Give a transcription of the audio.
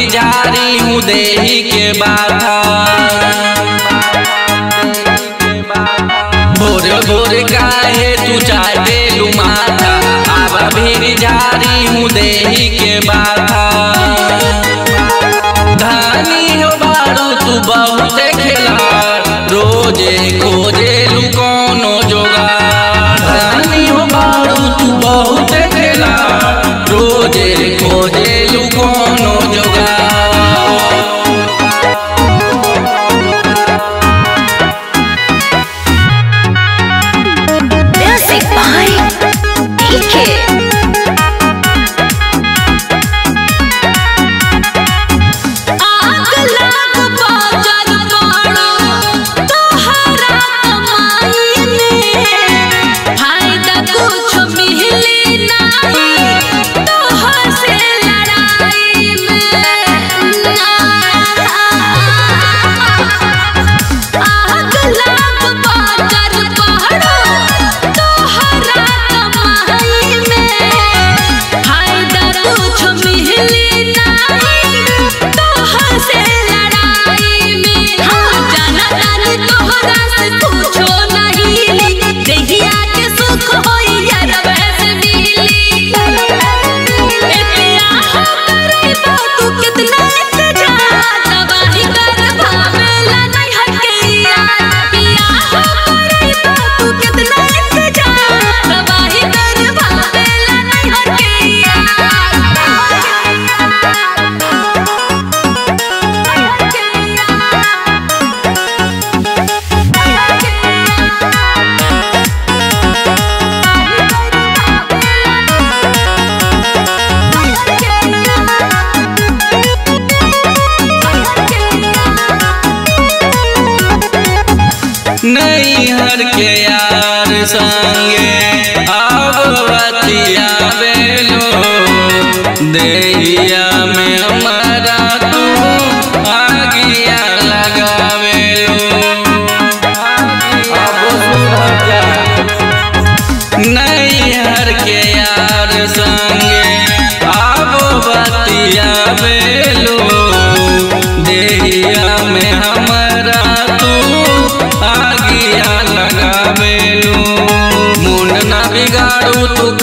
झारी हूँ देही के बाधा भोर भोर काहे तू चाटे लू माथा आवा भीड़ झारी हूँ देही के बाधा धानी हो बारू तू बहुत खेला रोजे खोजे लू कोनो जोगार धानी हो बारू तू बहुत खेला रोजे खोजे लू कोनो जोगार Music by DK. आग लाग बाजार पड़ो तोहरा कमाई में फायदा कुछ मिली नहीं तोहर से लड़ाई में आग लाग बाजार पड़ो तोहरा कमाई में फायदा कुछ मिली नहीं तोहर से लड़ाई में हाँ जाना जानी तोहरा से कुछो नहीं देहिया के सुख होई यार वैसे मिली इतिया हो करे तू कितना इंतजार तबाही कर भावेला नहीं हटके पिया हो करे तू कितना इंतजार तबाही कर भावेला नहीं नैहर के यार संगे अब बतिया बेलो देहिया में हमारा तू आगिया लगावेलो अब सुधर जा नैहर के यार संगे अब बतिया बेलो देहिया में हमारा तू आगिया लगावेलो मुंड ना बिगाड़ू तू